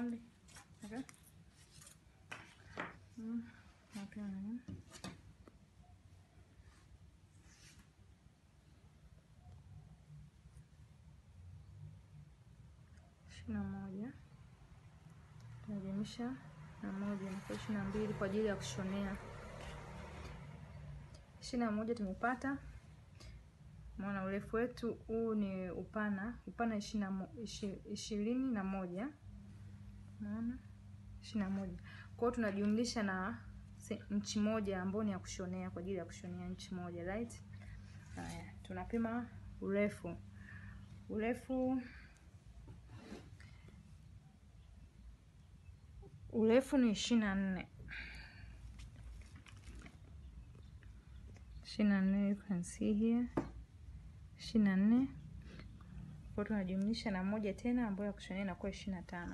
only. Okay. Mm, napima na ishirini na moja tunajumlisha na moja inakuwa ishirini na mbili kwa ajili ya kushonea. ishirini na moja tumepata. Maana urefu wetu huu ni upana, upana ishirini na mo- ishi- ishirini na moja maana ishirini na moja. Kwa hiyo tunajumlisha na se- nchi moja ambayo ni ya kushonea kwa ajili ya kushonea nchi moja right. Haya, tunapima urefu. Urefu urefu ni ishirini na nne ishirini na nne you can see here ishirini na nne kwa tunajumlisha na moja tena ambayo ya kushonea inakuwa ishirini na tano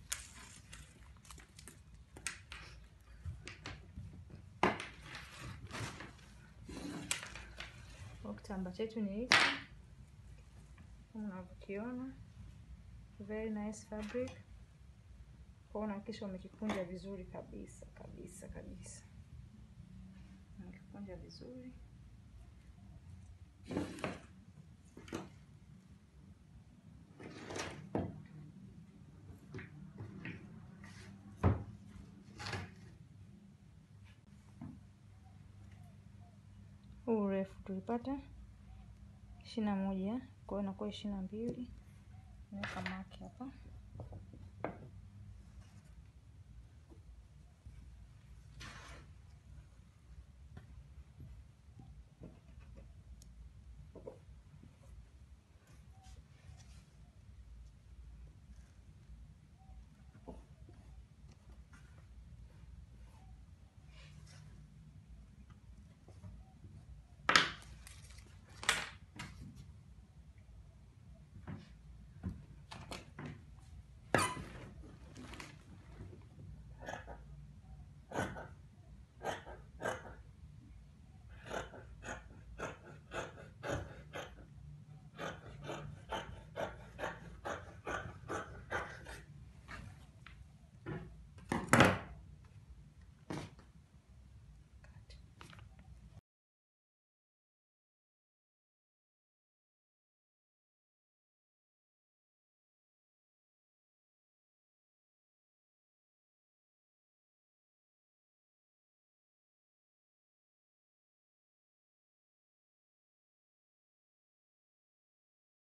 Kwa kitambaa chetu ni hiki kama unavyokiona, very nice fabric. Kwa unahakikisha umekikunja vizuri kabisa kabisa kabisa, umekikunja vizuri. Huu urefu tulipata ishirini na moja, kwa hiyo inakuwa ishirini na mbili. Naweka maki hapa.